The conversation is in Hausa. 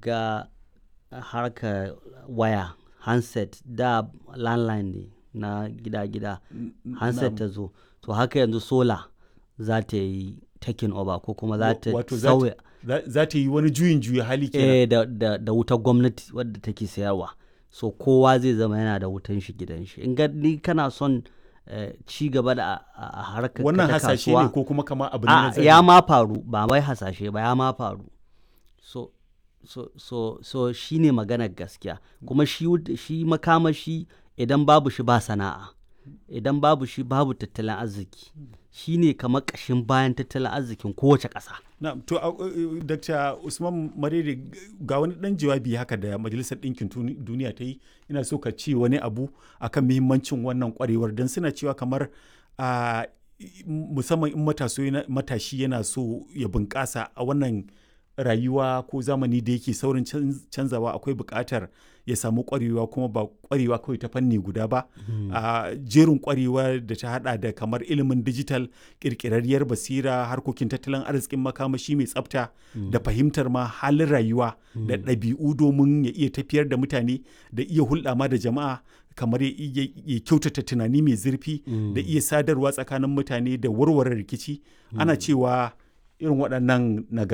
shiga harkar waya handset da landline ne na gida-gida handset ta zo to haka yanzu sola za ta yi taking over ko kuma za ta Wato za ta- sauya za ta yi wani juyin juya hali kenan eh, da, da, da wutar gwamnati wadda take sayarwa so kowa zai zama yana da wutan shi gidan shi in ga ni kana son eh, ci gaba da a- a a harkar ka wannan ta hasashe ne kasuwa, ko kuma kama abu ne a na zahiri? ya ma faru ba wai hasashe ba ya ma faru so so so so shine maganar gaskiya kuma shi wut- shi makamashi idan babu shi ba sana'a idan babu shi babu tattalin arziki shine kamar ƙashin bayan tattalin arzikin kowace ƙasa Na'am, to a- uh, Dr. Usman Marere ga wani dan jawabi haka da Majalisar Ɗinkin Tuni- Duniya ta yi ina so ka ce wani abu akan muhimmancin wannan kwarewar don suna cewa kamar a musamman in mataso yana- matashi yana so ya bunƙasa a wannan rayuwa ko zamani da yake saurin canz- canzawa akwai buƙatar ya samu ƙwarewa kuma ba ƙwarewa kawai ta fanni guda ba a jerin ƙwarewa da ta hada da kamar ilimin digital ƙirƙirarriyar basira harkokin tattalin arzikin makamashi mai tsafta da fahimtar ma halin rayuwa da ɗabi'u domin ya iya tafiyar da mutane da iya hulɗa ma da jama'a kamar ya iya ya kyautata tunani mai zurfi da iya sadarwa tsakanin mutane da warware rikici ana cewa irin waɗannan nagar